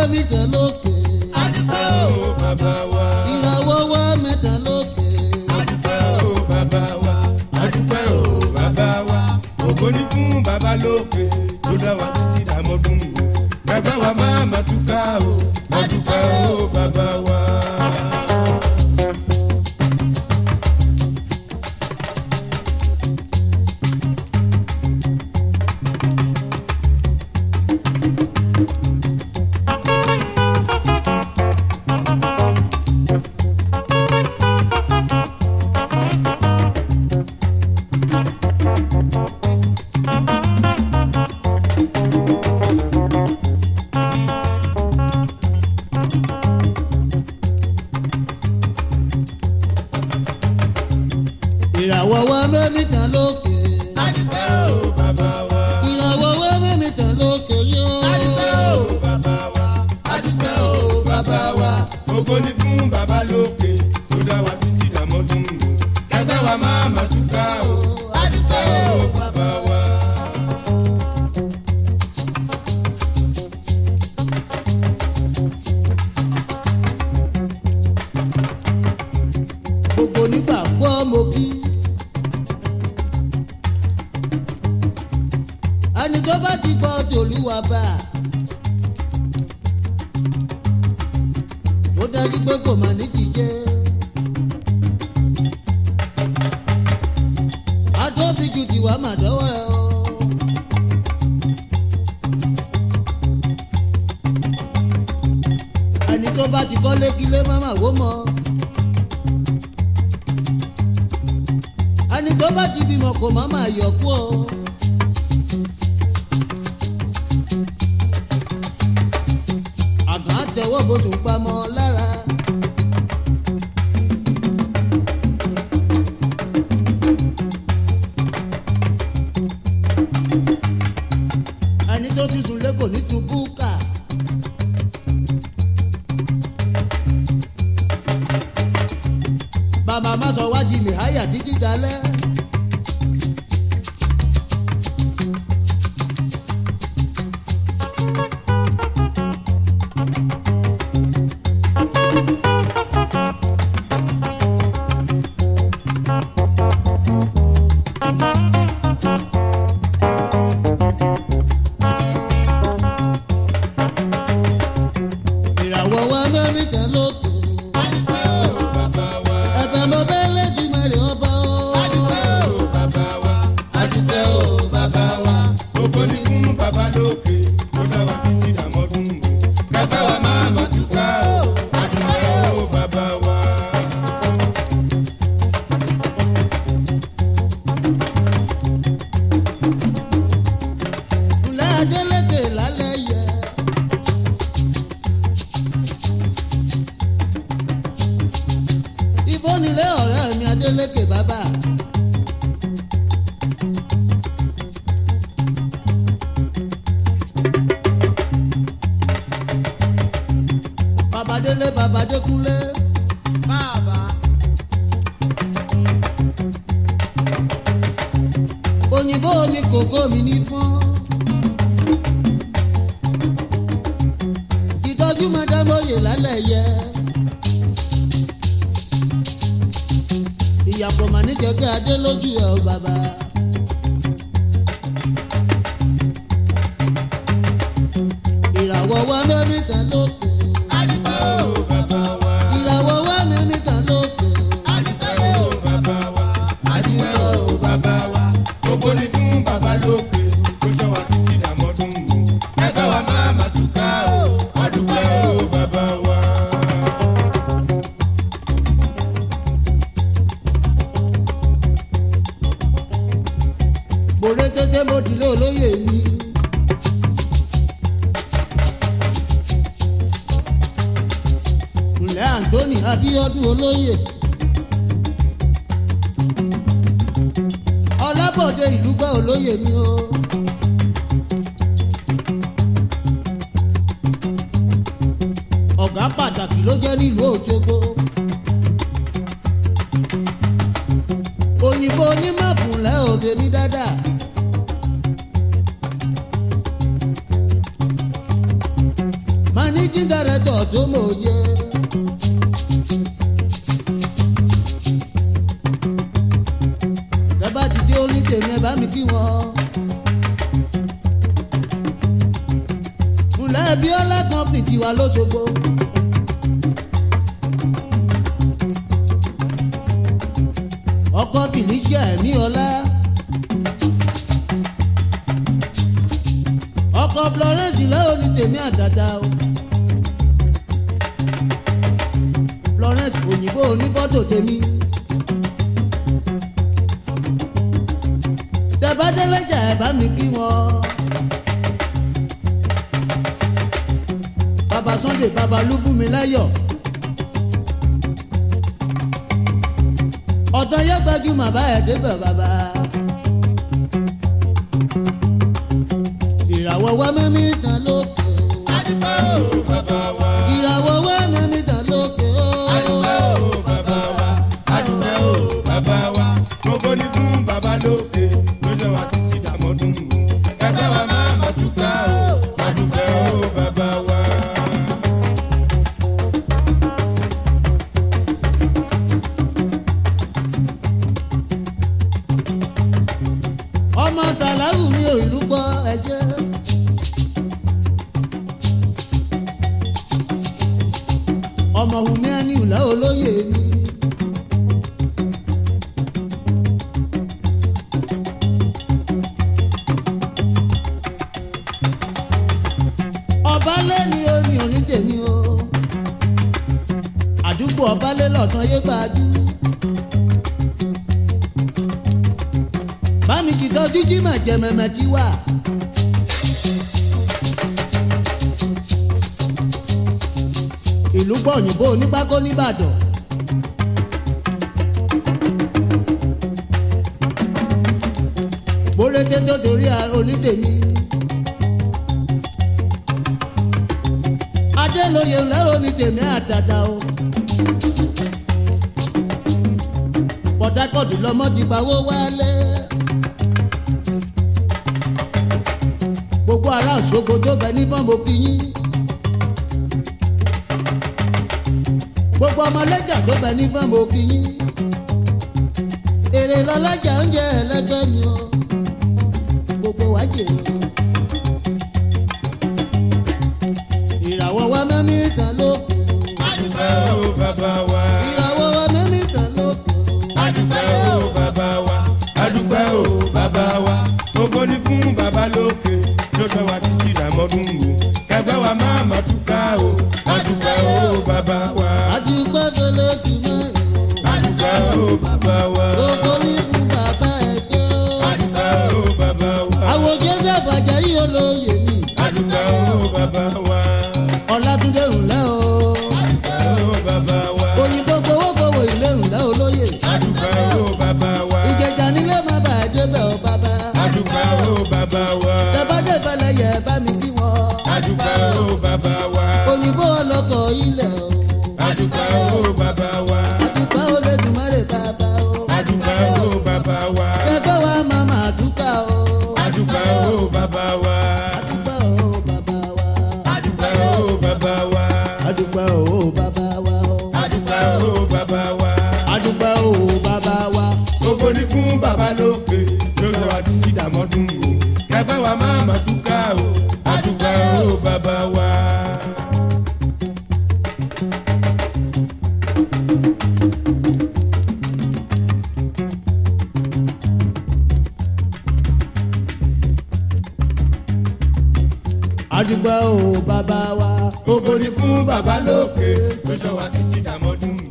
mẹ́ta lókè. adúpẹ́ o bàbá wa. ìràwọ̀ wá mẹ́ta lókè. adúpẹ́ o bàbá wa. adúpẹ́ o bàbá wa. ògo ni fún bàbá lókè tó dá wa títí dàmọ́dún o. bàbá wa máa ma túká o. adúpẹ́ o bàbá wa. ìràwọ̀ wá mẹ́ta lókè. adúpẹ́ o bàbá wa. ìràwọ̀ wá mẹ́ta lókè yóò. adúpẹ́ o bàbá wa. adúpẹ́ o bàbá wa. ògo ni fún bàbá lókè tó dá wa títí dàmọ́dún o. bàbá wa máa ma túká o. adúpẹ́ o bàbá wa. gbogbo nígbà gbọ́ mo kí. ẹni tó bá ti gbọ́ tòlúwa bá a. ó dájú pé kò mà ní kíjẹ́. atóbi ju tiwa mà dọ́wọ́ ẹ o. ẹni tó bá ti kọ́ lékílé má mà wó mọ́. ẹni tó bá ti bímọ kò má máa yọ kú o. àgbà tẹwọ́ bó tún pamọ́ lára. ẹni tó ti sùn lẹ́kọ̀ọ́ ní tubúkà. bàbá má sọ wájú mi háyà títí dalẹ́. ìràwọ̀ wa mẹ́rìndínlẹ́ lókè. adúpẹ́ o bàbá wa. ẹ̀fẹ̀ mo bẹ́ lẹ́sìn mẹ́rin ọba o. adúpẹ́ o bàbá wa. adúpẹ́ o bàbá wa. ògo ni fún bàbá lókè tó dá wa títí dàmọ́dún o. bàbá wa máa ma túká o. adúpẹ́ o bàbá wa. ńlẹ́ adélèké lálẹ́ yẹ. ibo nílé ọ̀rẹ́ mi adélèké bàbá. babadélé babadékúnlé. bàbá òyìnbó ni kòkó mi ní pọ́n. ìtọ́jú mọ́dámọ́yè lálẹ́ yẹ. ìyàpọ̀ mà ní jẹ́ pé adé lójú ẹ̀ ọ́ bàbá. ìràwọ̀ wa mẹ́rìndà lókè. adúpẹ́ o bàbá wa. ìràwọ̀ wa mẹ́rìndà lókè. adúpẹ́ o bàbá wa. adúpẹ́ o bàbá wa. ògo ni fún bàbá lókè tó sọ wa títí dàmọ́dún o. bàbá wa máa ma túká o. adúpẹ́ o bàbá wa. mo ré tètè mo dìlé olóyè mi. ǹlẹ́ anthony abiodun olóyè. ọlábọ̀dé ìlú gbọ́ olóyè mi o. ọ̀gá pàtàkì ló jẹ́ nílùú òjogbo. òyìnbó onímọ̀kùnlẹ̀ òde ní dáadáa. managing director tó mòye. bẹ́ẹ̀ ti dé orí tèmi ẹ bá mi kí wọn. ńlẹ́ bíọ́lá company tiwa lóṣogbo. ọkọ kìlíṣẹ́ ẹ̀mí ọlá. ọkọ florence lẹ́wọ̀n ní tèmi àdàdà o. florence òyìnbó onífọ́tò tèmi. tẹ̀bádẹ́lẹ́jà ẹ̀ bá mi kí wọn. bàbá sunday bàbá ló fún mi láyọ̀. ọ̀tọ̀ yẹ gbajúmọ̀ bá ẹ̀ débẹ̀ bàbá. ìràwọ̀ wá mẹ́mí tán lókè o. adúpẹ́ o bàbá wa. ìràwọ̀ wá mẹ́mí tán lókè o. adúpẹ́ o bàbá wa. adúpẹ́ o bàbá wa. gbogbo ní fún bàbá lókè ló ṣe wá sí ti dàmọ́dún o. ẹgbẹ́ wa máa ma dúpẹ́ o. adúpẹ́ o bàbá wa. ọmọ sàláwù mi ò ìlú gbọ́ ẹ̀jẹ̀. ọmọ wùmí ẹni ìlà olóyè mi. ọbalẹ̀ ni ó ní òní tèmi o àdúgbò ọbalẹ̀ lọ́tàn yé gbajú. bámi ti tọ́jú jímọ̀ jẹ̀mẹ̀mẹ̀ ti wà. ìlú pọ̀ òyìnbó onípákó nìbàdàn. bórété tó torí onítèmi. adélóye lẹ́rọ onítèmi àtàtà o. port harcourt lọmọ ti pawó wálé. gbogbo ará òṣogbo tó bẹ ní bọ́ǹbù kìyín. gbogbo ọmọlẹ́jà tó bẹ ní bọ́ǹbù kìyín. èrè lọ́lọ́jà oúnjẹ ẹlẹ́gbẹ́ mi o. gbogbo wa jèrè. ìràwọ̀ wa mẹ́mí kan lókè. adúpẹ́ o bàbá wa. ìràwọ̀ wa mẹ́mí kan lókè. adúpẹ́ o bàbá wa. adúpẹ́ o bàbá wa. gbogbo ní fún bàbá lókè ló ṣe wá títí dàmọ́dún o. kẹgbẹ́ wa máa ma dúpẹ́ o. adúpẹ́ o bàbá wa. àti gbẹ́fẹ́lẹ́ ti mẹ́rin. adúpẹ́ o bàbá wa. gbogbo ní fún bàbá ẹ̀ jẹ́ o. adúpẹ́ o bàbá wa. àwọn jẹ́sẹ̀ bàjẹ́ yìí olóye mi. adúpẹ́ o bàbá wa. ọ̀làdúndé ńlẹ́ o. adúpẹ́ o bàbá wa. òyìnbó gbowó gbowó ilé ńlẹ́ olóye. adúpẹ́ o bàbá wa. ìjẹjà nílé má bà á débẹ̀ o bàbá. adúpẹ́ o bàbá wa. tẹ́bàdé balẹ̀ yẹ bá mi kí wọn. adúpẹ́ o bàbá wa. òyìnbó ọlọ́kọ̀ ilẹ̀ o. adúpẹ́ o bàbá wa. àdùpá ó lè dùn mọ́rẹ̀ bàbá o. adúpẹ́ o bàbá wa. kẹ́kẹ́ wa máa máa dúkà o. adúpẹ́ o bàbá wa. àdùpá o bàbá wa. adúpẹ́ o bàbá wa. àdùpá o bàbá wa o. adúpẹ́ o bàbá wa. àdùpá o bàbá wa. gbogbo ní fún bàbá lókè ló sọ wá títí dàmọ́dún o. kẹgbẹ́ wa máa ma túká o. adúpẹ́ o bàbá wa. àdùpá o bàbá wa. gbogbo ní fún bàbá lókè ló sọ wá títí dàmọ́dún o.